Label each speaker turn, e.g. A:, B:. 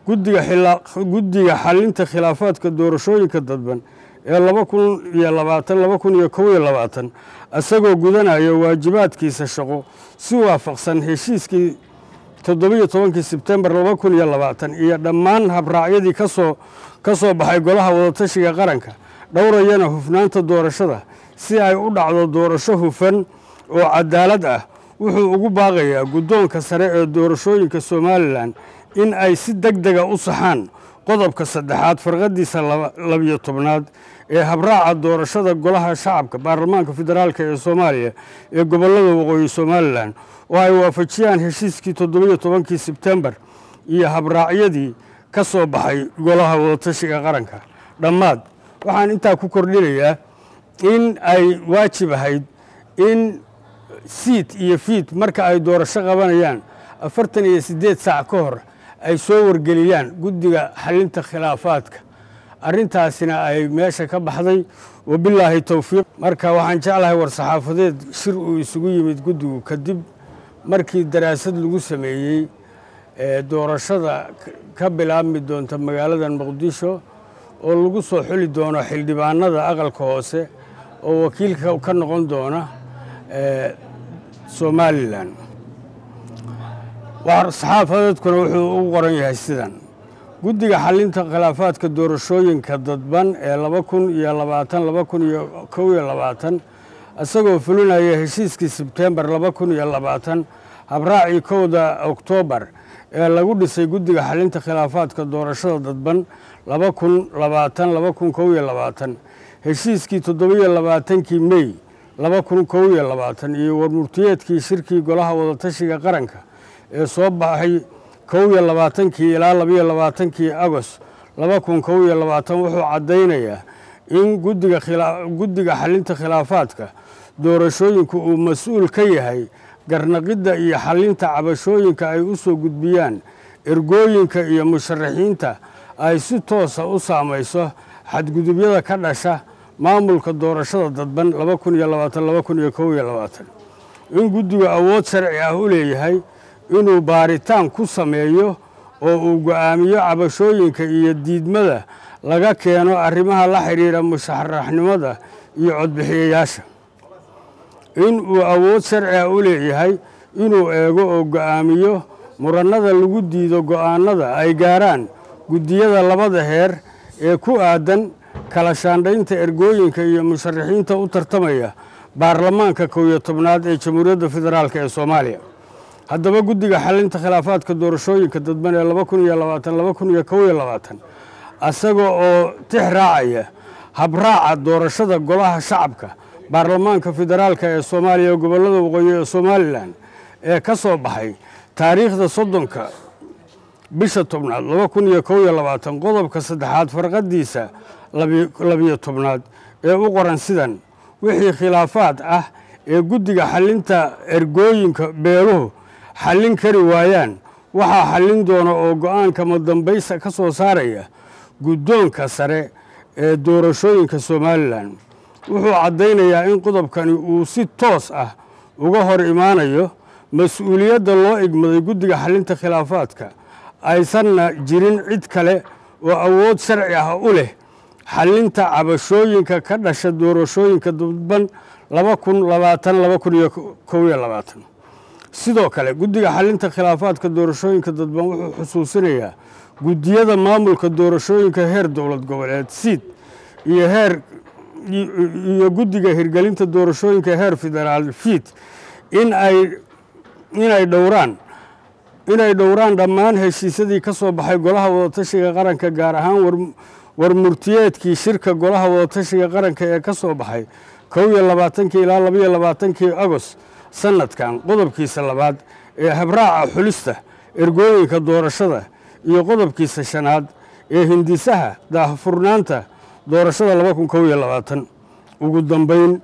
A: guddiga xalinta khilaafaadka doorashooyinka dadban ee laba kun iyo labaatan laba kun iyo kow iyo labaatan isagoo gudanaya waajibaadkiisa shaqo si waafaqsan heshiiskii toddobiyo tobankii sebtembar laba kun iyo labaatan iyo dhammaan habraacyadii kasoo ka soo baxay golaha wadatashiga qaranka dhowrayana hufnaanta doorashada si ay u dhacdo doorasho hufan oo cadaalad ah wuxuu ugu baaqayaa guddoonka sare ee doorashooyinka somalilan in ay si deg dega u saxaan qodobka saddexaad farqadiisa labiyo tobnaad ee habraaca doorashada golaha shacabka baarlamaanka federaalk ee soomaaliya ee gobollada waqooyi somalilan oo ay waafajiyaan heshiiskii toddobiyo tobankii sebtembar iyo habraacyadii ka soo baxay golaha wadatashiga qaranka dhammaad waxaan intaa ku kordhinayaa in ay waajib ahayd in siit iyo fiit marka ay doorasho qabanayaan afartan iyo siddeed saac ka hor ay soo wargeliyaan guddiga xalinta khilaafaadka arrintaasina ay meesha ka baxday wabilaahi towfiiq marka waxaan jeclahay war-saxaafadeed shir uu isugu yimid guddigu kadib markii daraasad lagu sameeyey doorashada ka bilaabmi doonta magaalada muqdisho oo lagu soo xuli doono xildhibaanada aqalka hoose oo wakiilka ka noqon doona somalilan war-saxaafadeedkuna wuxuu ugu qoran yahay sidan guddiga xalinta khilaafaadka doorashooyinka dadban ee laba kun iyo labaatan laba kun iyo kow iyo labaatan isagoo fulinaya heshiiskii sebtembar laba kun iyo labaatan habraacii kowda oktoobar ee lagu dhisay guddiga xalinta khilaafaadka doorashada dadban laba kun labaatan laba kun kow iyo labaatan heshiiskii toddobiyo labaatankii mey laba kun kow iyo labaatan iyo warmurtiyeedkii shirkii golaha wadatashiga qaranka ee soo baxay kow iyo labaatankii ilaa labayo labaatankii agost laba kun kow iyo labaatan wuxuu caddaynayaa in guddiga xalinta khilaafaadka doorashooyinku uu mas-uul ka yahay garnaqidda iyo xalinta cabashooyinka ay u soo gudbiyaan ergooyinka iyo musharaxiinta ay si toosa u saamayso xadgudubyada ka dhasha maamulka doorashada dadban laba kun iyo labaatan laba kun iyo kow iyo labaatan in guddigu awood sharci ah u leeyahay inuu baaritaan ku sameeyo oo uu go'aamiyo cabashooyinka iyo diidmada laga keeno arrimaha la xidhiidha musharaxnimada iyo codbixiyayaasha in uu awood sharci ah u leeyahay inuu eego oo go'aamiyo murannada lagu diido go'aanada ay gaaraan guddiyada labada heer ee ku aadan kala shaandhaynta ergooyinka iyo musharaxiinta u tartamaya baarlamaanka kow iyo tobnaad ee jamhuuriyadda federaalk ee soomaaliya haddaba guddiga xalinta khilaafaadka doorashooyinka dadban ee laba kun iyo labaatan laba kun iyo kow iyo labaatan isaga oo tix raacaya habraaca doorashada golaha shacabka baarlamaanka federaalk ee soomaaliya gobollada waqooyi ee somalilan ee ka soo baxay taariikhda soddonka bisha tobnaad laba kun iyo kow iyo labaatan qodobka saddexaad farqadiisa labiyo tobnaad ee u qoran sidan wixii khilaafaad ah ee guddiga xalinta ergooyinka beeluhu xallin kari waayaan waxaa xallin doona oo go-aanka madambaysa ka soo saaraya guddoonka sare ee doorashooyinka somalilan wuxuu caddaynayaa in qodobkani uu si toos ah uga hor imaanayo mas-uuliyadda loo igmaday guddiga xalinta khilaafaadka aysanna jirin cid kale oo awood sharci ah u leh xalinta cabashooyinka ka dhasha doorashooyinka dadban laba kun labaatan laba kun iyo kow iyo labaatan sidoo kale guddiga xalinta khilaafaadka doorashooyinka dadban wuxuu xusuusinayaa guddiyada maamulka doorashooyinka heer dowlad goboleed siid iyo heer iyo guddiga hirgelinta doorashooyinka heer federaal fiid in ay inay dhowraan inay dhowraan dhammaan heshiisyadii ka soo baxay golaha wadatashiga qaranka gaar ahaan warmurtiyeedkii shirka golaha wadatashiga qaranka ee ka soo baxay kow iyo labaatankii ilaa labaiyo labaatankii agost sanadkan qodobkiisa labaad ee habraaca xulista ergooyinka doorashada iyo qodobkiisa shanaad ee hindisaha daahfurnaanta doorashada laba kun kow iyo labaatan ugu dambayn